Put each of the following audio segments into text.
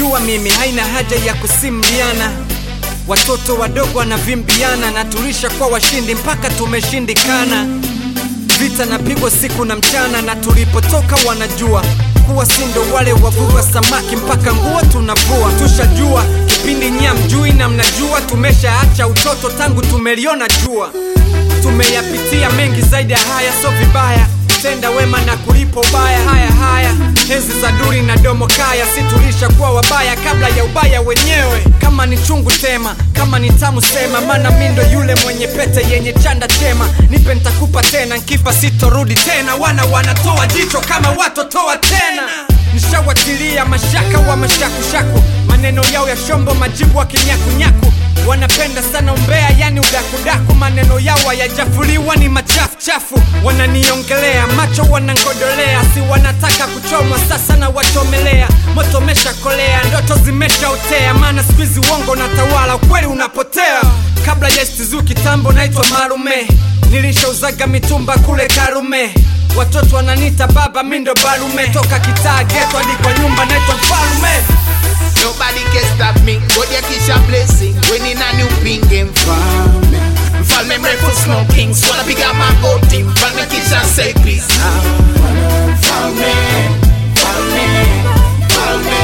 najua mimi haina haja ya kusimuliana watoto wadogo wanavimbiana na tulisha kwa washindi mpaka tumeshindikana vita napigwa siku na mchana na tulipotoka wanajua kuwa sindo wale wavua samaki mpaka nguo tunavua tushajua kipindi nyia mjui na mnajua tumeshaacha utoto tangu tumeliona jua tumeyapitia mengi zaidi ya haya so vibaya tenda wema na kulipo ubaya haya haya enzi za duri na domo kaya si tulisha kuwa wabaya kabla ya ubaya wenyewe kama ni chungu tema kama ni tamu sema mana mindo yule mwenye pete yenye chanda chema nipe ntakupa tena nkifa sitorudi tena wana wanatoa jicho kama watotoa tena nishawatilia mashaka wa mashakushaku maneno yao ya shombo majibu wa kinyakunyaku wanapenda sana umbea yani udakudaku maneno yao hayajafuliwa ni machafuchafu wananiongelea macho wanangodolea si wanataka kuchomwa sasa na wachomelea moto meshakolea ndoto zimeshaotea maana skuizi uongo na tawala ukweli unapotea kabla ya stizu kitambo naitwa marume nilishauzaga mitumba kule karume watoto wananita baba mindo barume toka kitaa geto hadi kwa nyumba naitwa mfalume Nobody can stop me. God ya kisha blessing. Winning a new pinge mfalme. Mfalme mrefu smoking. Swala piga magoti. Mfalme kisha say peace. Mfalme, mfalme, mfalme.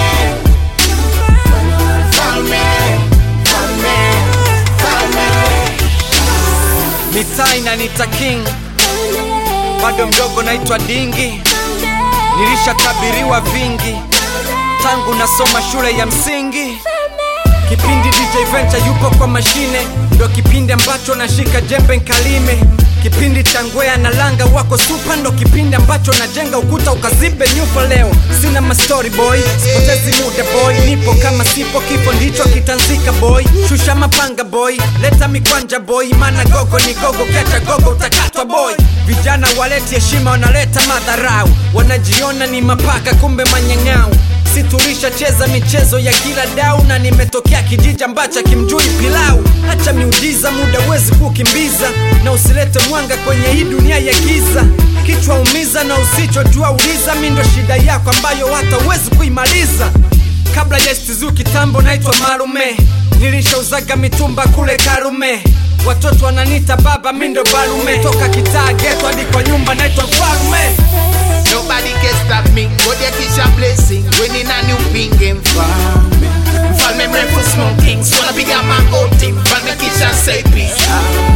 Mfalme, mfalme, mfalme. mitaa inanita king bado mdogo naitwa dingi nilishatabiriwa vingi tangu nasoma shule ya msingi kipindi dj venture yupo kwa mashine ndo kipindi ambacho nashika jembe nkalime kipindi cha ngwea na langa wako supa ndo kipindi ambacho najenga ukuta ukazibe nyufa leo sina mastori boy sipotezi muda boy nipo kama sipo kifo ndicho kitanzika boy shusha mapanga boy leta mikwanja boy mana gogo ni gogo kecha gogo utakatwa boy vijana waleti heshima wanaleta madharau wanajiona ni mapaka kumbe manyang'au si tulishacheza michezo ya kila dau na nimetokea kijiji ambacho kimjui pilau hacha miujiza muda wezi kukimbiza na usilete mwanga kwenye hii dunia ya giza kichwa umiza na usichojua uliza mi ndo shida yako ambayo hata uwezi kuimaliza kabla ya stizu kitambo naitwa marume nilishauzaga mitumba kule karume watoto wananita baba mindo barume toka kitaa geto hadi kwa nyumba naitwa mfalume Nobody can stop me. God ya kisha blessing. Winning a new pinge mfalme. Mfalme mrefu smoking. Swala piga magoti. Mfalme kisha say peace.